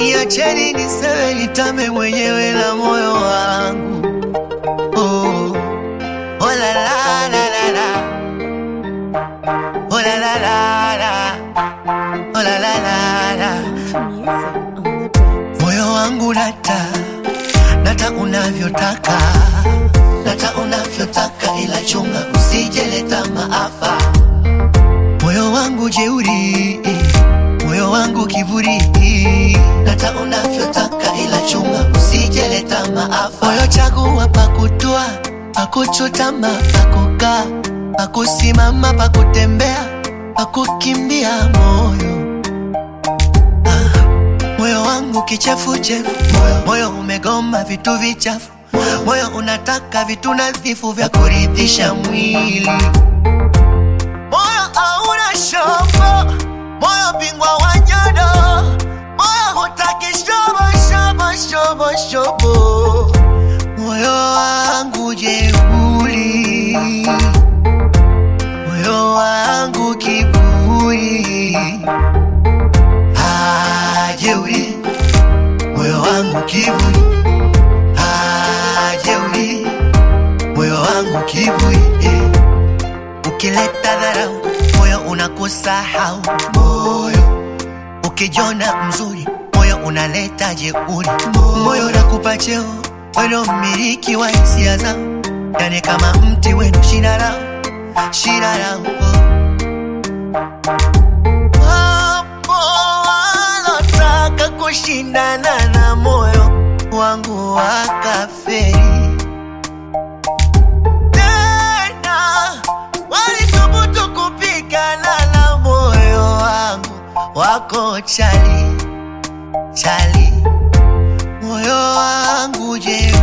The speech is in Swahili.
niacheni niseme nitame mwenyewe na moyo wangu oh. Oh la la la la la Oh la la la la Oh la la la la Music on the beat. Moyo wangu nata nata unavyotaka nata unavyotaka, ila chunga usijeleta maafa. Moyo wangu jeuri, moyo wangu kiburi, nata unavyotaka, ila chunga usijeleta maafa. Moyo chagua pakutua, pakuchutama, pakukaa, pakusimama, pakutembea, pakukimbia moyo moyo wangu kichefuchefu, moyo, moyo umegoma vitu vichafu, moyo unataka vitu nadhifu vya kuridhisha mwili. Moyo hauna shobo, moyo bingwa wa nyodo, moyo hutaki shobo shobo shobo shobo, moyo wangu jeuri, moyo wangu kiburi hajeuri moyo wangu kiburi hajeuri moyo wangu kiburi eh. ukileta dharau moyo unakusahau moyo ukijona mzuri moyo unaleta jeuri moyo unakupa cheo weno mmiliki wa hisia zao yani kama mti wenu shina lao shina lao oh. Wapo walotaka kushindana na moyo wangu wakaferi, tena walithubutu kupigana na moyo wangu, wako chali chali, moyo wangu je